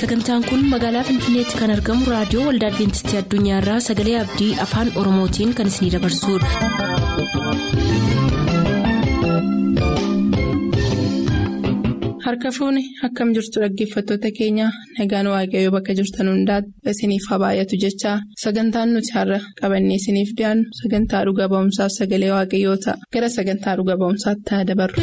sagantaan kun magaalaa finfinneetti kan argamu raadiyoo waldaa adventistii addunyaarraa sagalee abdii afaan oromootiin kan isinidabarsudha. harka fuuni akkam jirtu dhaggeeffattoota keenya nagaan waaqayyoo bakka jirtan hundaati isiniif haa baay'atu jechaa sagantaan nuti har'a qabannee isiniif dhiyaannu sagantaa dhuga ba'umsaaf sagalee waaqayyoo ta'a gara sagantaa dhuga ba'umsaatti haa dabarru.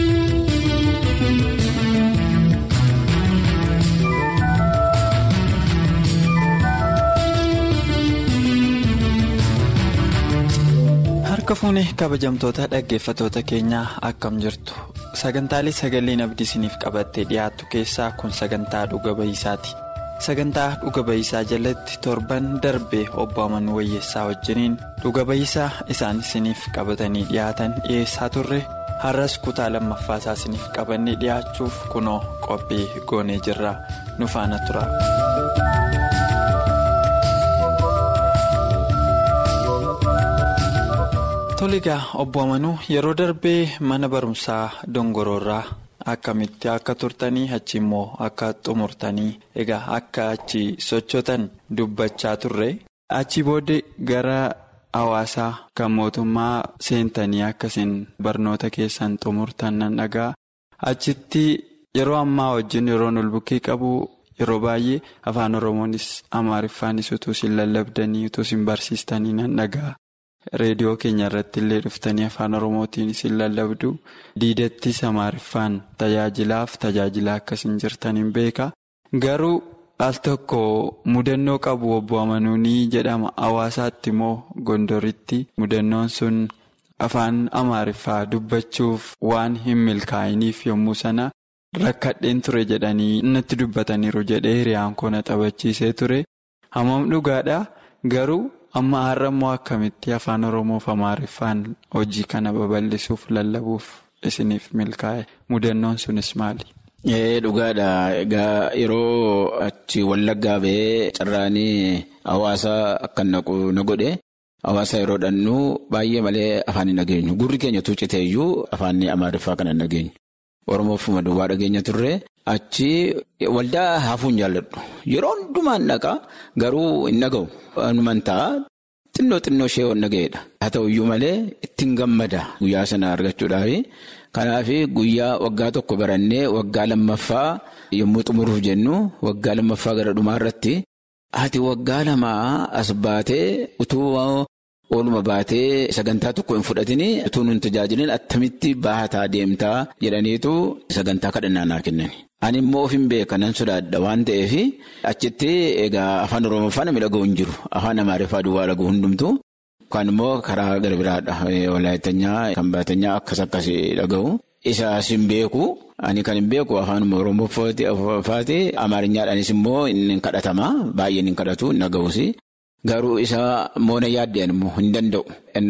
harka fuuni kabajamtoota dhaggeeffatoota keenyaa akkam jirtu sagantaalee sagaleen abdii isiniif qabattee dhiyaattu keessaa kun sagantaa dhuga ba'iisaati sagantaa dhuga ba'iisaa jalatti torban darbee obbo amanuu wayyeessaa wajjiniin dhuga ba'iisaa isaan isiniif qabatanii dhiyaatan dhiyeessaa turre har'as kutaa lammaffaasaa isiniif qabannee dhiyaachuuf kunoo qophii goonee jirra nu faana tura. toligaa obbo amanuu yeroo darbee mana barumsaa dongoroorraa akkamitti akka turtanii achi immoo akka xumurtanii egaa akka achi sochotan dubbachaa turre achi booddee gara hawaasaa kan mootummaa seentanii akkasiin barnoota keessan xumurtan nan dhagaa achitti yeroo ammaa wajjin yeroon ol bukkee qabu yeroo baay'ee afaan oromoonis amaariffaanis utuu isin lallabdanii utuu isin barsiistanii nan dhagaa. reediyoo keenya irratti illee dhuftanii afaan oromootiin isin lallabdu diidattis amaariffaan tajaajilaaf tajaajilaa akkasiin jirtaniin beeka garuu al tokko mudannoo qabu obbo amanuunii jedhama hawaasaatti immoo gondoritti mudannoon sun afaan amaariffaa dubbachuuf waan hin milkaa'iniif yommuu sana rakkadheen ture jedhanii natti dubbataniiru jedhee hiriyaan koona taphachiisee ture hammam dhugaadha garuu. amma har'a immoo akkamitti afaan oromoof amaariffaan hojii kana babal'isuuf lallabuuf isiniif milkaa'e mudannoon sunis maali. dhugaadha egaa yeroo achi wallaggaa ba'ee carraanii hawaasa akka naqu na godhe hawaasa yeroo dhannu baay'ee malee afaan hin dhageenyu gurri keenya tuucitee iyyuu afaan amaariffaa kana hin dhageenyu oromooffuma duwwaa dhageenya turre. Achi waldaa hafuun jaalladhu yeroo hundumaan dhaqa garuu hin dhaga'u wanumaan ta'a xinnoo xinnoo ishee waan dhaga'eedha haa ta'uyyuu malee ittiin gammada guyyaa sana argachuudhaaf kanaaf guyyaa waggaa tokko barannee waggaa lammaffaa yommuu xumuruuf jennu waggaa lammaffaa gara dhumaa irratti ati waggaa lamaa as baatee utuu ooluma baatee sagantaa tokko hin fudhatin utuu nun tajaajilin attamitti baataa deemtaa jedhaniitu sagantaa kadhannaa naa kennan. Ani immoo of hin beeka nan sodaadha waan ta'eef achitti egaa afaan oromoffaa namni dhaga'u hin jiru afaan amaariffaa duwwaa dhaga'u hundumtu kan immoo karaa gara biraadha walaayittanyaa kan baatanyaa akkas akkas dhaga'u isaas hin beeku ani kan hin beeku afaan oromoffaati amaarinyaadhaanis immoo hin kadhatama baay'een hin kadhatu hin dhaga'us garuu isa moona yaaddeen immoo hin danda'u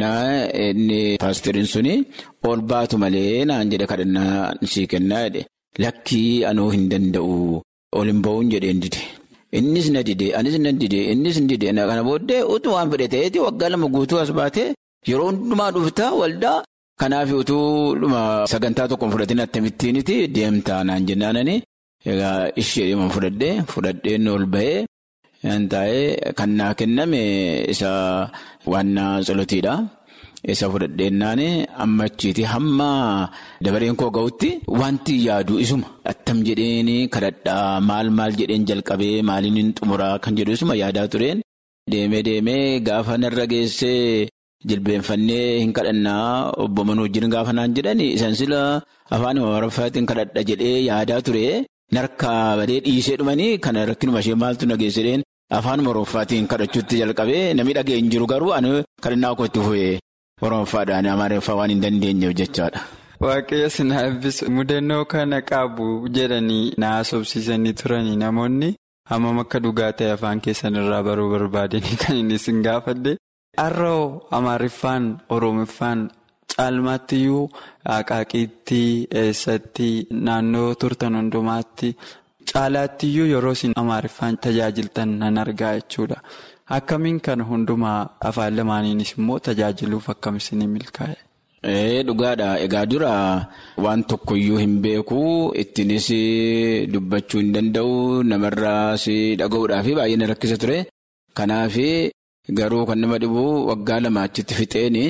inni paastiriin suni ol baatu malee naan jedhe kadhannaa sii kennaa jedhe. Lakkii anoo hin danda'u ol hin ba'uun jedheen dide. Innis na dide, anis na dide, innis na dide. Kana booddee utuu waan fedhe ta'eeti waggaa lama guutuu as baatee yeroo hundumaa dhuftaa waldaa. Kanaaf utuu sagantaa tokko fudhatiin akkamittiiniti deemtaa naan jennaanani. Egaa ishee dhimma fudhadhee fudhadheen ol ba'ee taa'ee kan naa kenname isa waannaa tsolotiidha. Isa fudhadheennaan amma achiiti hamma dabareen koo ga'utti wanti yaadu isuma attam jedheen kadhadhaa maal maal jedheen jalqabee maaliin hin xumuraa kan jedhu isuma yaadaa tureen deemee deemee gaafa narra geessee jilbeenfannee hin kadhannaa obbo Manuu wajjin gaafa naan jedhan isaan sila afaan amaariffaatiin kadhadha jedhee yaadaa ture narkaa badee dhiisee dhumanii kana rakkinuma ishee maaltu nageessedheen afaan oromooffaatiin kadhachuutti jalqabee namni dhagee hin jiru garuu ani kadhannaa koo itti fufee. Oromoffaadhaan amaariffaa waan hin dandeenyeef jechaadha. Waaqayyo sinaa eebbisu mudannoo kana qabu jedhanii na haasofsiisanii turanii namoonni hammam akka dhugaa ta'e afaan keessan irraa baruu barbaadanii kan inni isin gaafadde. Har'oo amaariffaan oromiffaan caalmaattiyyuu haqaaqiitti eessatti naannoo turtan hundumaatti caalaattiyyuu yeroo isin amaariffaan tajaajiltan nan argaa jechuudha. Akkamiin kan hundumaa afaan lamaaniinis immoo tajaajiluuf akkam isin milkaa'e? Dhugaadha. Egaa dura waan tokkoyyuu hin beeku ittiinis dubbachuu hin danda'u namarraas dhaga'uudhaaf baay'ee na rakkisa ture. Kanaaf garuu kan nama dhibu waggaa lama achitti fixeeni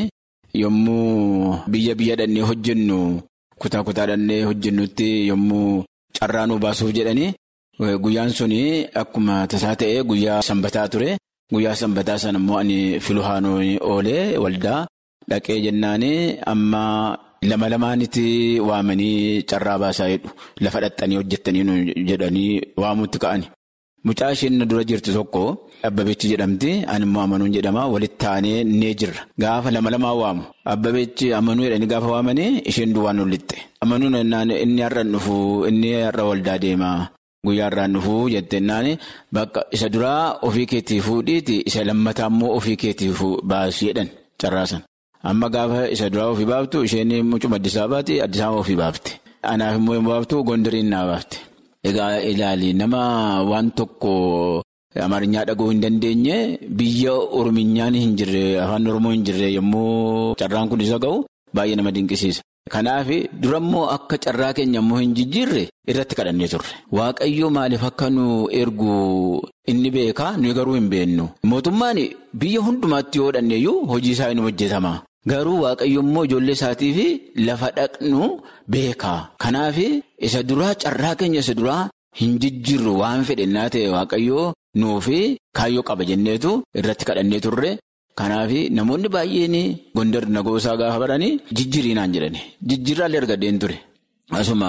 yommuu biyya biyya dhannee hojjennu kutaa kutaa dhannee hojjennutti yommuu carraa nu baasuuf jedhani guyyaan suni akkuma tasaa ta'e guyyaa sanbataa ture. Guyyaa sanbataa sana immoo ani filuhaanoo oolee waldaa dhaqee jennaani amma lama lamaanitti waamanii carraa baasaa jedhu lafa dhaxxanii hojjettanii jedhanii waamuutti ka'ani. Mucaa isheen na dura jirtu tokko Abbabeechi jedhamti ani immoo amanuun jedhama walitti taanee nee jirra. Gaafa lama lamaa waamu Abbabeechi amanuu jedhanii gaafa waamanii isheen duwwaan ol lixxe. Amanuun inni har'a dhufu inni har'a waldaa deema. Guyyaa irraan dhufuu jettennaan bakka isa duraa ofii keetii fuudhiiti isa lammataa immoo ofii keetii baasii jedhan carraasan. Amma gaafa isa duraa ofii baaftu isheen mucuma Addisaa baati Addisaa ofii baafte. Anaaf immoo yoo baaftu Gondariin naa baafte. Egaa ilaali nama waan tokko Amaarinyaa dhaga'uu hin dandeenye biyya Orominyaan hin jirre afaan Oromoo hin jirre yommuu carraan kun isa ga'u baay'ee nama dinqisiisa. Kanaaf durammoo akka carraa keenya immoo hin jijjiirre irratti kadhannee turre. Waaqayyo maaliif akka nu ergu inni beekaa nuyi garuu hin beennu. Mootummaan biyya hundumaatti yoo dhanneeyyuu hojii isaa inni hojjetama. Garuu waaqayyo immoo ijoollee isaatiif lafa dhaqnu beekaa. Kanaaf isa duraa carraa keenya isa duraa hin jijjiirru waan fedhennaa ta'e waaqayyo nuufi kaayyoo qaba jenneetu irratti kadhannee turre. Kanaaf namoonni baay'een gondar nagoosaa gaafa baranii jijjiirinaan jedhani. Jijjiirraallee argadeen ture. Asuma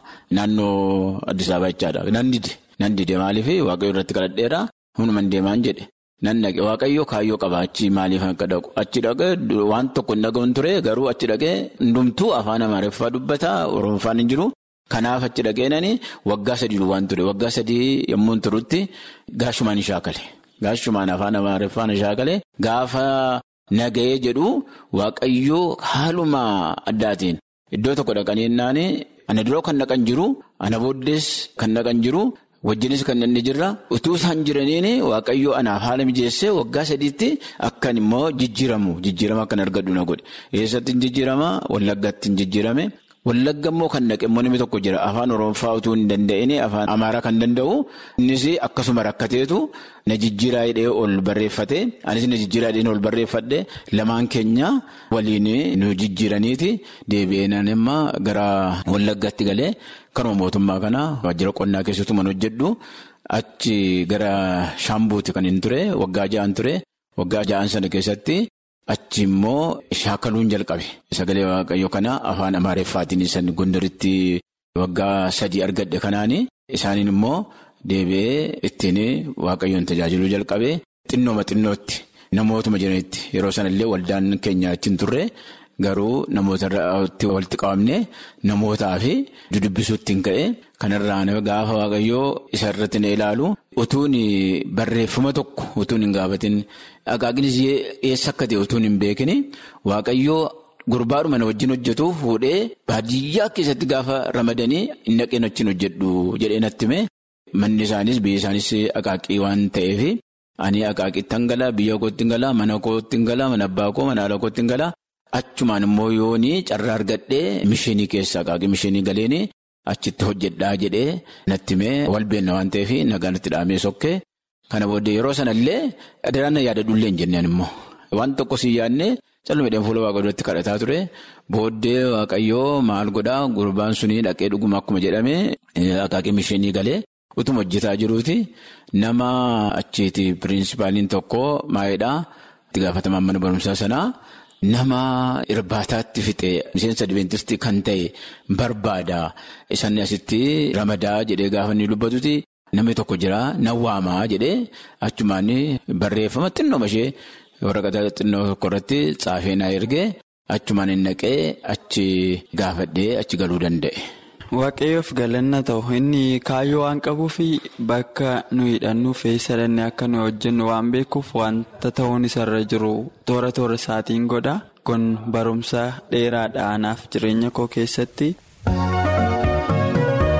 naannoo Addis Ababa jechaadha. Nan dide. Nan dide maaliif waaqayyo irratti kadhadheera hunuman deemaan jedhe. Nan dhaqe waaqayyo kaayyoo qaba achi maaliif akka dhaqu. Achi dhaqee waan tokko hin dhaga'uun ture garuu achi dhaqee hundumtuu afaan Amaariffaa dubbata Oromoffaan hin jiru. Kanaaf achi dhaqeenani waggaa sadii waan ture. Waggaa sadii yommuu turutti gaashumaan hin shaakale. Gaashumaan afaan Amaariffaan shaakale gaafa nagahee jedhu waaqayyoo haaluma addaatiin iddoo tokko dhaqanii jennaan ana duroo kan dhaqan jiru ana booddees kan dhaqan jiru wajjinis kan inni jirra utuu isaan jiraniin waaqayyoo anaaf haala mijeessee waggaa sadiitti akkan immoo jijjiiramu jijjiirama akkan argadhu na godhe eessatti hin jijjiirama wallaggaatti hin jijjiirame. Wallagga immoo kan dhaqe immoo namni tokko jira afaan Oromoffaa utuu hin danda'in afaan Amaaraa kan danda'u innis akkasuma rakkateetu na jijjiiraa hidhee ol barreeffate anis na jijjiiraa hidhee ol barreeffadhe lamaan keenya waliin nu jijjiiraniiti deebi'eenaan immoo gara Wallaggaatti galee kanuma mootummaa kana waajjira qonnaa keessattuu man hojjedhu achi gara Shaambuuti kan hin ture waggaa ja'an ture waggaa ja'an sana keessatti. Achi immoo shaakaluun jalqabe sagalee waaqayyo kana afaan amaariffaatiin isaan gondaritti waggaa sadii argadhe kanaani isaaniin immoo deebi'ee ittiin waaqayyoon tajaajiluu jalqabe xinnooma xinnootti namootuma jiranitti yeroo sanallee waldaan keenya ittiin turre garuu namoota walitti qabamne namootaa fi dudubbisuutti hin ka'e kanarraan gaafa waaqayyoo isa irratti na ilaalu utuun barreeffama tokko utuun hin gaafatin. Agaaginis eessa akka ta'e utuun hin beekin waaqayyoo gurbaadhuma na wajjin hojjetu fuudhee baadiyyaa keessatti gaafa ramadanii hin dhaqeen wajjin hojjedhu jedhee natti hime manni isaanis biyya isaanis akaaqii waan ta'eef ani akaaqiitti hin galaa biyya kootti hin galaa mana kootti hin galaa mana abbaa koo mana haala kootti hin galaa achumaan immoo yoonii carraa argadhee mishinii keessa akaaqii mishinii galeen achitti hojjedhaa jedhee natti hime walbeenna waan ta'eef nagaan itti dhaamee sokkee. Kana booddee yeroo sanallee adeeraan yaadadhullee hin jenneen immoo waan tokko si yaadne callumeedhaan fuula waaqa duratti kadhataa ture booddee waaqayyoo maal godhaa gurbaan sunii dhaqee dhuguma akkuma jedhame akaaqii mishinii galee utuma hojjetaa jiruuti nama achiiti piriinsipaaliin tokko maayidhaa itti gaafatamaan mana barumsaa sanaa nama irbaataatti fixe miseensa adventistii kan ta'e barbaada isaan asitti ramadaa jedhee gaafa inni dubbatuti. Namni tokko jira nan waamaa jedhee achumaan barreeffama xinnooma ishee waraqata xinnoo tokko irratti xaafee naa ergee achumaan hin naqee achi gaafadhee achi galuu danda'e. Waaqayyoof galanna ta'u inni kaayyoo waan qabuuf bakka nu hidhannuuf eessa dhannee akka nu hojjennu waan beekuuf wanta ta'uun isarra jiru toora toora isaatiin godha kun barumsa dheeraadha anaaf jireenya koo keessatti.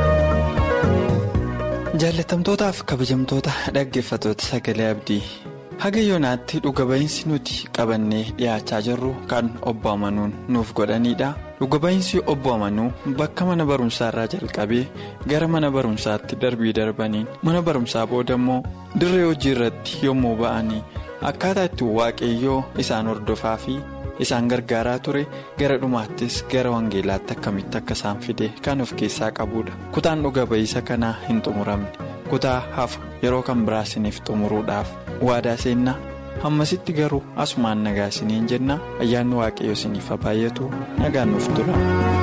Jaallatamtootaaf kabajamtoota dhaggeeffatoota sagalee abdii haga yoonaatti dhuga ba'iinsi nuti qabannee dhiyaachaa jirru kan obbo amanuun nuuf godhanidha dhuga ba'iinsi obbo amanuu bakka mana barumsaa irraa jalqabee gara mana barumsaatti darbii darbaniin mana barumsaa booda immoo dirree hojii irratti yommuu ba'anii akkaataa itti waaqayyoo isaan hordofaa fi isaan gargaaraa ture gara dhumaattis gara wangeelaatti akkamitti akka isaan fide kan of keessaa qabudha kutaan dhuga ba'iisa kanaa hin xumuramne kutaa hafa yeroo kan biraa isiniif xumuruudhaaf waadaa seennaa hammasitti garuu asumaan nagaa isiniin jenna ayyaanni waaqayyo isiniif baay'atu nagaan nuuf tura.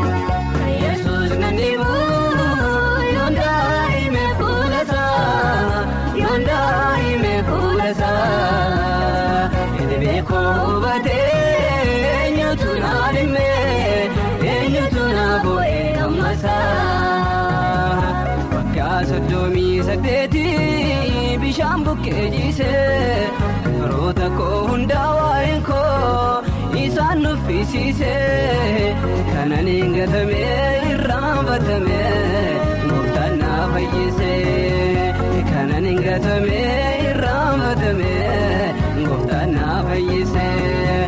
Soddomii saddeetii bishaan bukkee jiisee firoota koo hundaa waa'een koo isaan nuffisiisee kanan hin gatamee irraanfatamee gooftaan na fayyisee kanan hin gatamee irraanfatamee gooftaan na fayyisee.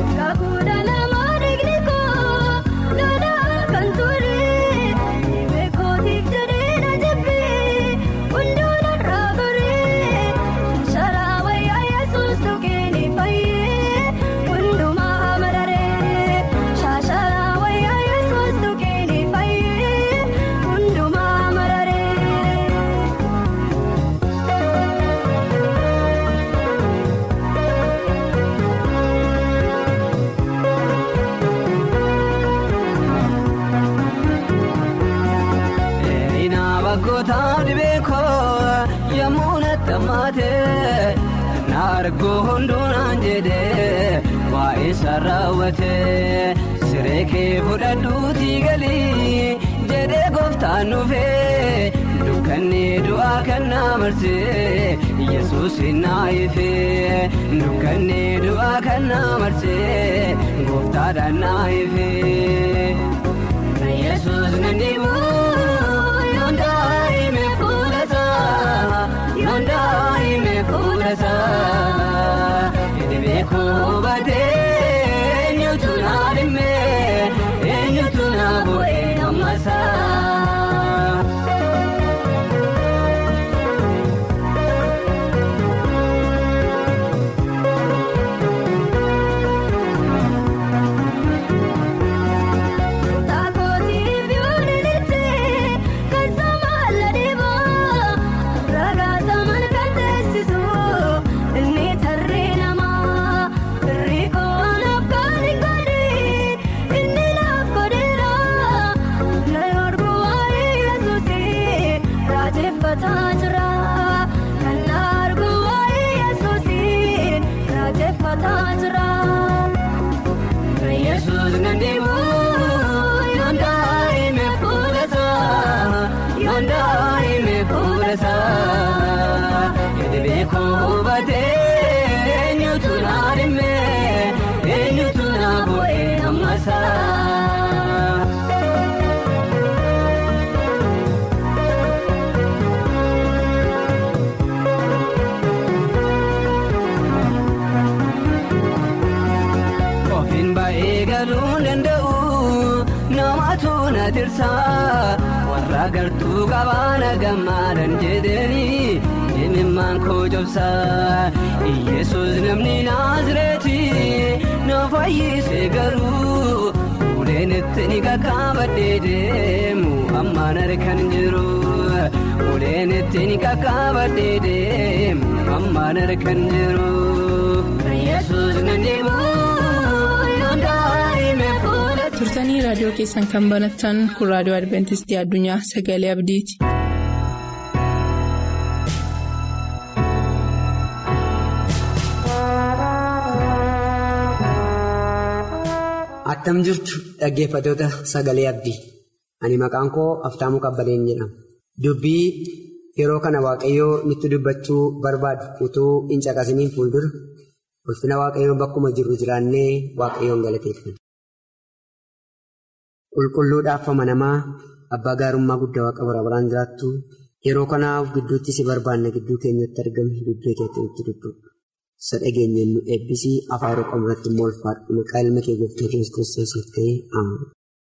Naargoo hunduunaan jedhee waa'ee sarraawwatee siree kee fudhadhuutii galii jedhee gooftaan dhufee dukkanni du'aa kan na marsee yesuus na ifee dukkanni du'aa kan na marsee gooftaadhaan na ifee yesuus na dhibuu yoon daa'ime fuulasaa yoon daa'ime fuulasaa edibee koo baatee eenyutu na dhimmee eenyutu na bu'ee ammasaa. warra gartuu qabaana gammaadan jedhanii dhimimmaan koo jobsaa yesus namni naazireetii na fayyise garuu uleen itti ni qaqqaabadhee deemu ammaan harkan jiru uleen itti ni qaqqaabadhee deemu ammaan harkan jiru yesus nan deemu yoon daa'ime fuula. turtanii raadiyoo keessan kan banattan kun raadiyoo adventistii addunyaa sagalee abdiiti. attam jirtu dhaggeeffatoota sagalee abdii ani maqaan koo aftaamuu qabbaleen jedhama dubbii yeroo kana waaqayyoo nutti dubbachuu barbaadu utuu hin caqasiniin fuuldura ulfina waaqayyoo bakkuma jirru jiraannee waaqayyoon galateeffanna. qulqulluudhaaf amanamaa abbaa gaarummaa guddaa waaqa bara baraan jiraattu yeroo kanaaf gidduutti si barbaanna gidduu keenyatti argame dubbii keetti nutti dubbu isa dhageenyeen nu eebbisii afaan roqoon irratti immoo ulfaadhu maqaa ilma kee gooftaa kiristoosiif ta'ee aamen.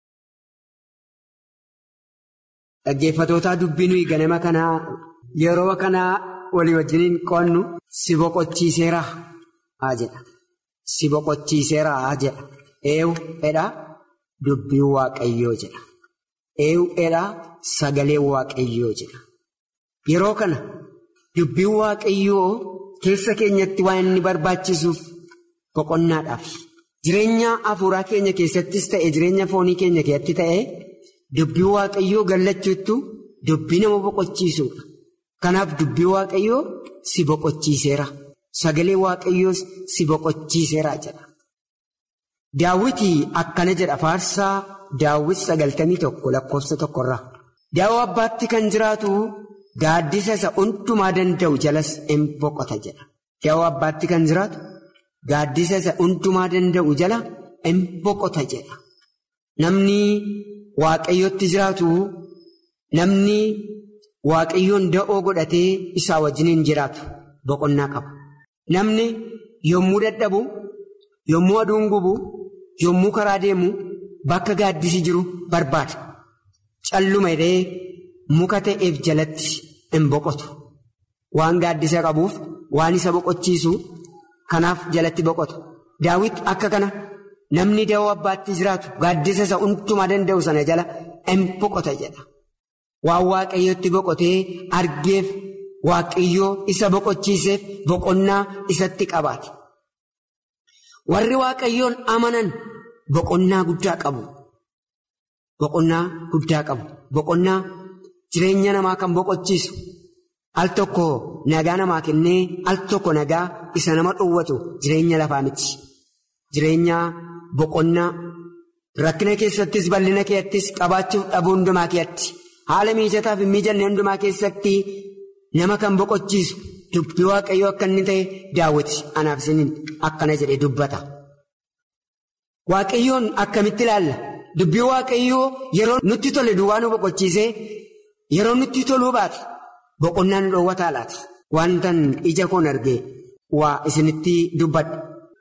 Dhaggeeffatootaa dubbii nuyi ganama kanaa yeroo kanaa walii wajjiniin qoonnu si boqochiiseera haa jedha. Si boqochiiseera haa jedha. Eewu edhaa dubbii waaqayyoo jedha. Eewu edhaa sagalee waaqayyoo jedha. Yeroo kana dubbii waaqayyoo keessa keenyatti waan inni barbaachisuuf boqonnaadhaaf. Jireenya hafuuraa keenya keessattis ta'e jireenya foonii keenya keessatti ta'e. Dubbii waaqayyoo gallachuuttu dubbii nama boqochiisuudha. Kanaaf dubbii waaqayyoo si boqochiiseera. Sagalee waaqayyoos si boqochiiseera jedha. Daawwitii akkana jedha faarsaa daawwit sagaltamii tokko lakkoofsa tokkorraa. Daawwa abbaatti kan jiraatu gaaddisa isa hundumaa danda'u jalas in boqota jedha. Daawwa abbaatti kan jiraatu gaaddisa isa hundumaa danda'u jala in boqota jedha. Namni. Waaqayyootti jiraatu namni waaqayyoon da'oo godhatee isaa wajjiniin jiraatu boqonnaa qaba. Namni yommuu dadhabu, yommuu aduun gubu, yommuu karaa deemu bakka gaaddisi jiru barbaada. Calluma hidhee muka ta'eef jalatti hin boqotu. Waan gaaddisa qabuuf waan isa boqochiisu kanaaf jalatti boqotu. Daawit akka kana. Namni da'oo abbaatti jiraatu gaaddisa isa hundumaa danda'u sana jala in boqota jedha. Waan waaqayyootti boqotee argeef waaqayyoo isa boqochiiseef boqonnaa isatti qabaate. Warri waaqayyoon amanan boqonnaa guddaa qabu. Boqonnaa guddaa qabu. Boqonnaa jireenya namaa kan boqochiisu. Al tokko nagaa namaa kennee al tokko nagaa isa nama dhowwatu jireenya lafaa miti. Jireenya boqonnaa rakkina keessattis bal'ina keettis qabaachuuf dhabuu hundumaa keetti haala mijataa fi mijanne hundumaa keessatti nama kan boqochiisu dubbii waaqayyoo akka inni ta'e daawwiti anaaf isiniin akkana jedhee dubbata. Waaqayyoon akkamitti ilaalla? Dubbii waaqayyoo yeroo nutti tole duwwaa nu boqochiisee yeroo nutti toluu baate boqonnaa nu dhoowwataa laata? Wantan ija koon argee waa isinitti dubbadha.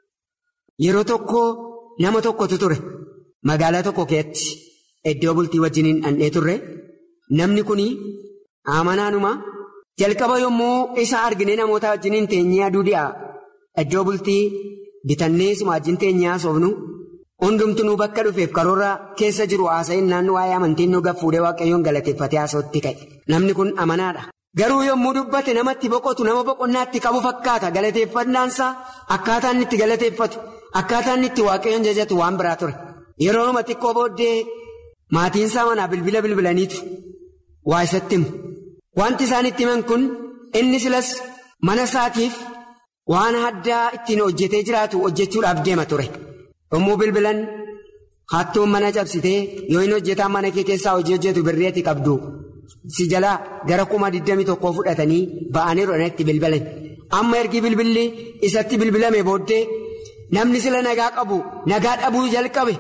Yeroo tokko nama tokkotu ture magaalaa tokko keessatti iddoo bultii wajjiniin dhandhee turre namni kun amanaanuma jalqaba yommuu isa argine namoota wajjiniin teenyee aduu dhi'a iddoo bultii bitannee isuma wajjin teenyee haasofnu hundumtuu bakka dhufeef karoora keessa jiru haasa'in naannoo waa'ee amantiin nu gaffuudhee waaqayyoon galateeffatee haasa'utti ka'e namni kun amanaadha. Garuu yommuu dubbate namatti boqotu nama boqonnaatti qabu fakkaata galateeffannaansaa akkaataa inni itti galateeffatu. Akkaataa inni itti waaqayyoon jajatu waan biraa ture. Yeroo nama xiqqoo booddee maatiin isaa manaa bilbila bilbilaniitu waa isatti himu. Wanti isaan itti himan kun inni silas mana isaatiif waan addaa ittiin hojjetee jiraatu hojjechuudhaaf deema ture. Yommuu bilbilan hattuun mana cabsitee yoo inni hojjetaan mana kee keessaa hojii hojjetu birreetti qabdu. Si jalaa gara kuma 21 fudhatanii ba'anii rodhanitti bilbilan. Amma ergi bilbilli isatti bilbilame booddee. Namni sila nagaa qabu nagaa dhabuu jalqabe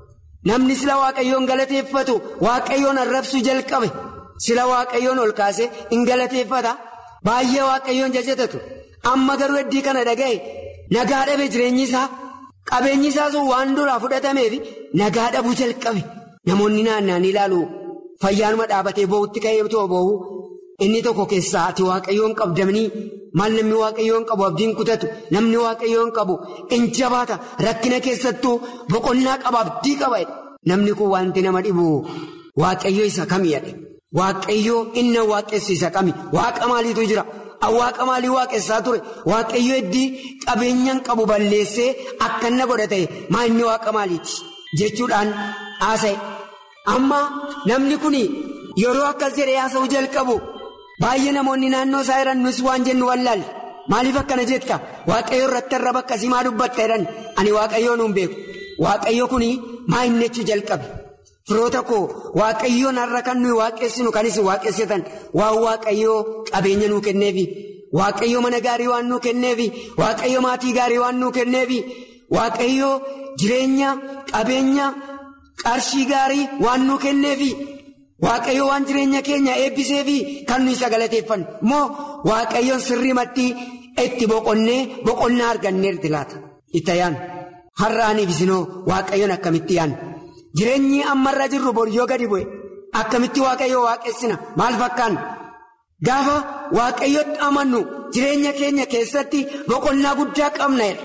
namni sila waaqayyoon galateeffatu waaqayyoon arrabsuu jalqabe sila waaqayyoon ol kaase hin galateeffata baay'ee waaqayyoon jajatatu amma garuu heddii kana dhaga'e nagaa dhabe jireenyi isaa qabeenyi isaa sun waan duraa fudhatameef nagaa dhabuu jalqabe namoonni naanna'an ilaalu fayyaanuma dhaabatee boo'utti ka'ee too boo'u inni tokko keessaa ati waaqayyoon qabdamanii. Maal namni waaqayyoon qabu abdiin kutatu namni waaqayyoon qabu in jabaata rakkina keessattuu boqonnaa qaba abdii qaba namni kun wanti nama dhibu waaqayyo isa kami jedhe waaqayyoo inni waaqessu isa kami waaqa maaliitu jira waaqa maalii waaqessaa ture waaqayyo heddii qabeenyaan qabu balleessee akka inni godhate maa inni waaqa maaliiti jechuudhaan haasa'e amma namni kun yeroo akkas jedhee haasa'uu jalqabu. Baay'ee namoonni naannoo isaa jiran nus waan jennu wallaalle maaliif akkana jetta waaqayyo irratti arraba akkasii maa dubbatta jedhan ani waaqayyoon hin beeku waaqayyo kun maa inni jechuu jalqabe firoota koo waaqayyoon har'a kan nuyi waaqessinu kan isin waaqessitan waan waaqayyoo qabeenya nuu kenneefi waaqayyo mana gaarii waan nuu kenneefi waaqayyo maatii gaarii waan nuu kenneefi waaqayyo jireenya qabeenya qarshii gaarii waan nuu kenneefi. Waaqayyo waan jireenya keenya eebbisee fi kan nuyi isa galateeffannu moo waaqayyoon sirriimatti itti boqonnee boqonnaa arganneerti laata itti ayyaanu har'aaniif isinoo waaqayyoon akkamitti yaanna jireenyi ammarra jirru boriyyoo gadi bu'e akkamitti waaqayyoo waaqessina maal fakkaanna gaafa waaqayyotti amannu jireenya keenya keessatti boqonnaa guddaa qabna jedha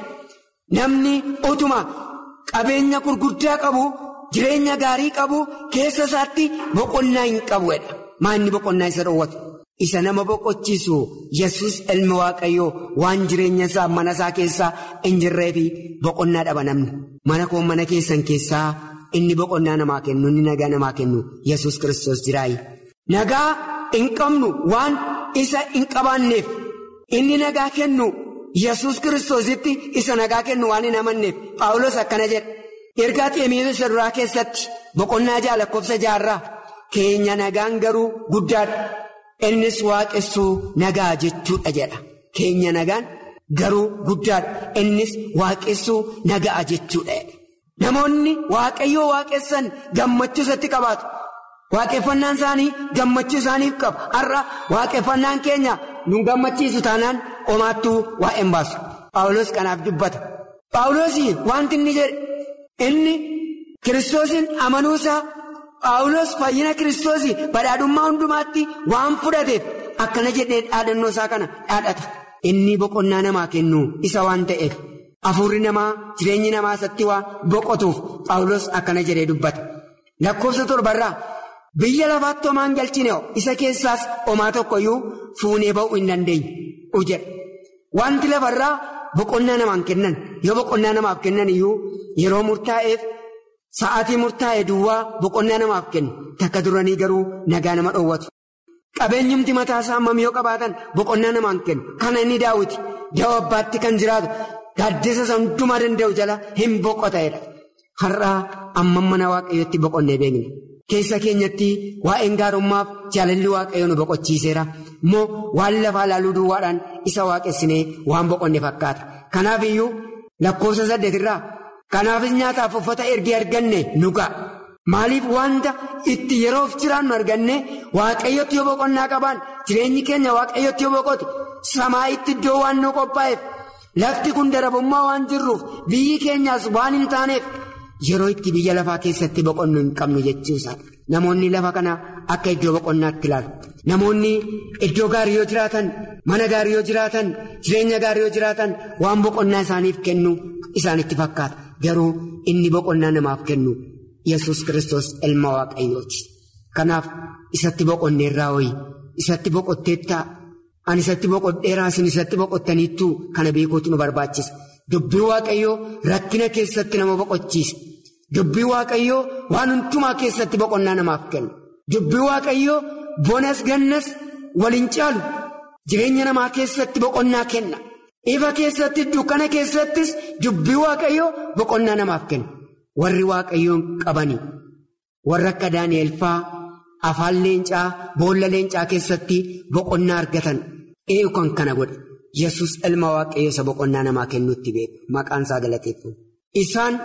namni utuma qabeenya gurguddaa qabu jireenya gaarii qabu keessa isaatti boqonnaa hin qabu jedha maanni boqonnaa isa dhoowwatu. Isa nama boqochiisu yesus ilma waaqayyoo waan jireenya isaa mana isaa keessaa hin jirree fi boqonnaa dhaba namni. Mana koo mana keessan keessaa inni boqonnaa namaa kennu inni nagaa namaa kennu yesus kiristoos jiraayi. Nagaa hin qabnu waan isa hin qabaanneef inni nagaa kennu yesus kiristoositti isa nagaa kennu waan hin amanneef Paawulos akkana jedha. Ergaa Xiimotewos duraa keessatti boqonnaa ja'a lakkoofsa jaarraa keenya nagaan garuu guddaadha. Innis waaqessuu nagaa jechuudha jedha. Keenya nagaan garuu guddaadha. Innis waaqessuu nagaa jechuudha. Namoonni waaqayyoo waaqessan gammachuu isatti qabaatu. Waaqeffannaan isaanii gammachuu isaaniif qaba. Har'a waaqeffannaan keenya nu gammachiisu taanaan homaattuu waa hin baasu. Paawulos kanaaf dubbata. Paawulos wanti inni jedhe inni kiristoosiin amanuusaa. Paawulos fayyina kiristoosii badhaadhummaa hundumaatti waan fudhateef akkana jedhee dhaadannoo isaa kana dhaadhata. Inni boqonnaa namaa kennu isa waan ta'eef hafuurri namaa jireenyi namaa isatti waan boqotuuf Paawulos akkana jedhee dubbata. Lakkoofsa torbarraa biyya lafaatti homaan galchine isa keessaas homaa tokkoyyuu fuunee ba'uu hin dandeenyu jedha. Wanti lafarraa boqonnaa namaan kennan yoo boqonnaa namaaf kennan iyyuu yeroo murtaa'eef. Sa'aatii murtaa'e duwwaa boqonnaa namaaf kennu takka duranii garuu nagaa nama dhoowwatu. Qabeenyumti mataa isaa hammam yoo qabaatan boqonnaa namaan kennu kana inni daawwiti da'oo abbaatti kan jiraatu gaaddisa isa hundumaa danda'u jala hin boqota'edha. Har'aa ammam mana waaqayyootti boqonnee beekne keessa keenyatti waa'een gaarummaaf jaalalli waaqayyoo nu boqochiiseera immoo waan lafaa laaluu duwwaadhaan isa waaqessinee waan boqonne fakkaata. Kanaaf iyyuu lakkoofsa saddeetirraa. Kanaafis nyaataaf uffata ergee arganne nu ga'a. Maaliif wanta itti yeroof jiraannu arganne waaqayyotti yoo boqonnaa qabaan jireenyi keenya waaqayyotti yoo boqote samaa'itti iddoo waan nu qophaa'eef lafti kun darabummaa waan jirruuf biyyi keenyaas waan hin taaneef yeroo itti biyya lafaa keessatti boqonnu hin qabnu jechuusa. Namoonni lafa kana akka iddoo boqonnaatti ilaalu. Namoonni iddoo gaarii yoo jiraatan mana gaarii yoo jiraatan jireenya gaarii yoo jiraatan waan boqonnaa isaaniif kennu isaanitti fakkaata. Garuu inni boqonnaa namaaf kennu yesus kristos ilma waaqayyooti. Kanaaf isatti boqonneerraa ho'i isatti boqotteettaa ani isatti boqodheeraa isin isatti boqottaniittuu kana beekuutu nu barbaachisa. Dubbii waaqayyoo rakkina keessatti nama boqochiisa. Dubbii waaqayyoo waan hundumaa keessatti boqonnaa namaaf kenna. Dubbii waaqayyoo bonas gannas waliin caalu jireenya namaa keessatti boqonnaa kenna. Ifa keessatti dukkana keessattis dubbii waaqayyoo boqonnaa namaaf kenna. Warri waaqayyoon qabanii warra akka Daani'eel faa afaan leencaa boolla leencaa keessatti boqonnaa argatan eeyu kan kana godhe yesus ilma waaqayyoo isa boqonnaa namaa kennuutti beeku maqaan isaa galateeffamu. Isaan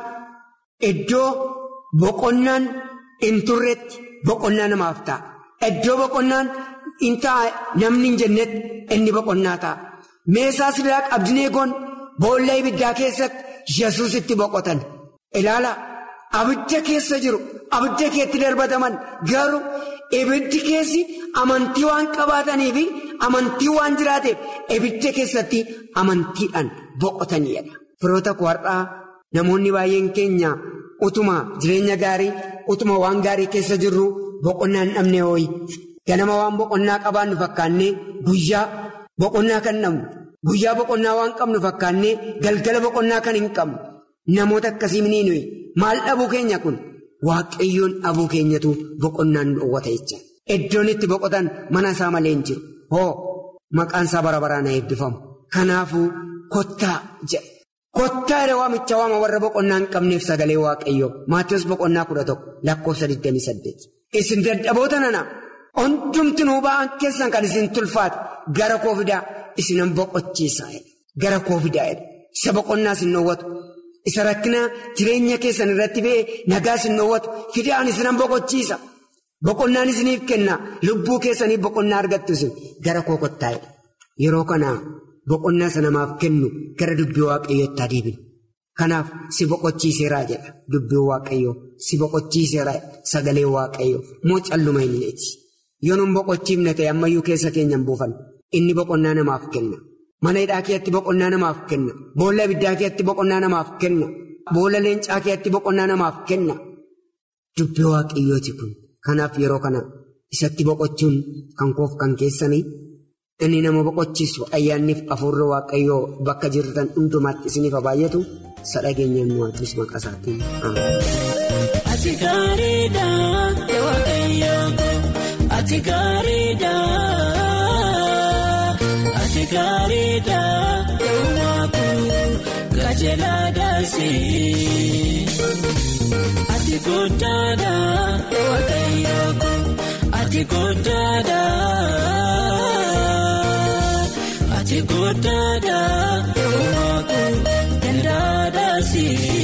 iddoo boqonnaan hin turretti boqonnaa namaaf ta'a. Iddoo boqonnaan hin ta'a namni hin jennetti inni boqonnaa ta'a. Meesaa Sidaaq Abdineegoon boolla ibiddaa keessatti yesus itti boqotan. Ilaala abidda keessa jiru abidda keetti darbataman garuu ibiddi keessi amantii waan qabaatanii fi amantii waan jiraateef ibidda keessatti amantiidhaan boqotaniidha. Firoota har'aa namoonni baay'een keenya utuma jireenya gaarii utuma waan gaarii keessa jirru boqonnaa hin dhabne hooyi. Ganama waan boqonnaa qabaannu fakkaannee guyyaa boqonnaa kan dhabnu guyyaa boqonnaa waan qabnu fakkaannee galgala boqonnaa kan hin qabnu. Namoota akkasii ni nuyi maal dhabuu keenya kun waaqayyoon dhabuu keenyatu boqonnaan dhoowwata jecha iddoon itti boqotan mana isaa malee hin jiru hoo maqaan isaa bara baraan eebbifamu kanaafuu kottaa jedhe kottaa yeroo waamicha waama warra boqonnaa hin qabneef sagalee waaqayyoo maatiyoos boqonnaa kudha tokko lakkoofsa 28 isin dadhaboota nana hundumtinuu ba'an keessan kan isin tulfaate gara koo fidaa isinan boqochiisaa gara koo fidaa isa boqonnaa isin dhoowwatu. Isa rakkina jireenya keessan irratti ba'e nagaa isin dhoowwatu fidaan isinan boqochiisa. Boqonnaan isiniif kenna lubbuu keessaniif boqonnaa argattu isin gara koo kottaa'edha. Yeroo kana boqonnaa sana namaaf kennu gara dubbii waaqayyootti adeeminu. Kanaaf si boqochiiseeraa jedha dubbiin waaqayyoo si boqochiiseera sagalee waaqayyoo moo calluma hinneeti. Yoo nun boqochiifne ta'e ammayyuu keessa keenyan buufan inni boqonnaa namaaf kenna. Mana hidhaa keetti boqonnaa namaaf kenna. Boolla ibiddaa keetti boqonnaa namaaf kenna. Boolla leencaa keetti boqonnaa namaaf kenna. Dubbii waaqayyooti kun. Kanaaf yeroo kana isatti boqochuun kan koof kan keessanii inni nama boqochiisu ayyaanniif hafuurri waaqayyoo bakka jirtan hundumaatti isiniif baay'atu sadhageenyaan mo'atus maqaa isaatiin. Ati gaariidha waaqayyoo ati gaariidha ati gaariidha uumaku gajeelaadhaasi ati guddaadha waaqayyoo ati guddaadha ati guddaadha uumaku dandaadhaasi.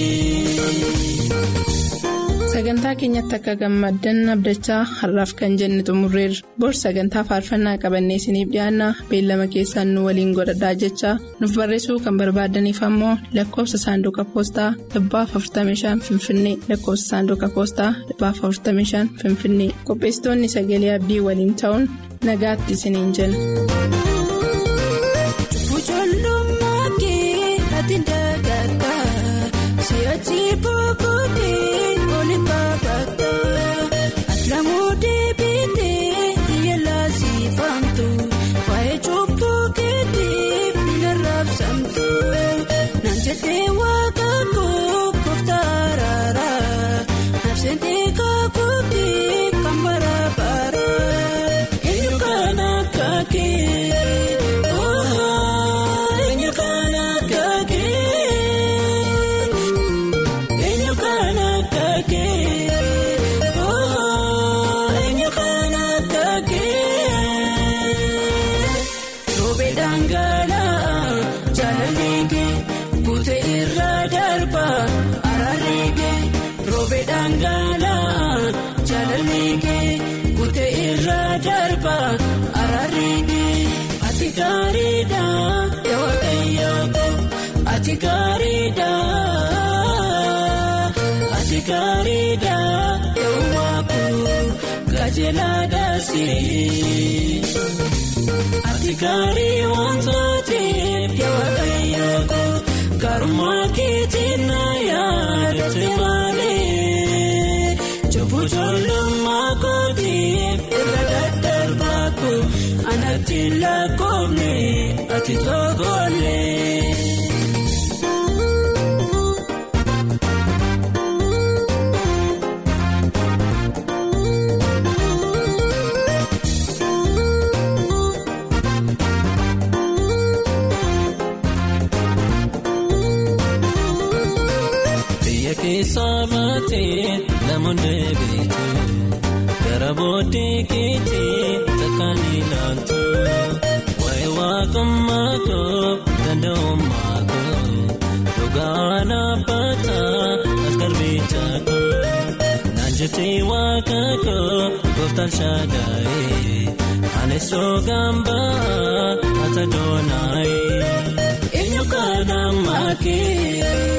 Sagantaa keenyatti akka gammaddan abdachaa har'aaf kan jenne xumurreerra. Bor sagantaa faarfannaa qabannee isiniif dhiyaanna beellama keessaan nu waliin godhadhaa jechaa nuuf barreessuu kan barbaadaniif ammoo lakkoofsa saanduqa poostaa dhibbaaf 45 finfinnee lakkoofsa saanduqa poostaa dhibbaaf 45 finfinnee qopheessitoonni sagalee abdii waliin ta'uun nagaatti isiniin jenna. Aslaamuu deebiitee yeelaa siifamtu waa'ee cubbuu keetiif ni raabsamtu naan jettee waaqa kooftaa raaraa naafsentee kaakootii kan bara bara eenyu kan akka kee eenyu kan akka kee eenyu kan akka kee. Ati gaariidha waaqayyoo ati gaariidha ati gaariidha uumaku gajeelaadhaasi ati gaarii wantootee waaqayyoo garummaa keetiin na yaadate malee jabbujoolummaa kootiif irra daddarbaaku. Anatti lakkoofne ati toogolee. Biyya keessaa baatee namoonni beektu. Gara booddee keetii takkaan ilaaltu waa'ee waaqummaa koo danda'ummaa koo dhugaa dhaabbataa as garbichaa koo naan jettee waaqa koo gooftaan shaadaa'ee anis rogaan ba'aa ata doonaa'ee eenyu kan ammaa kee.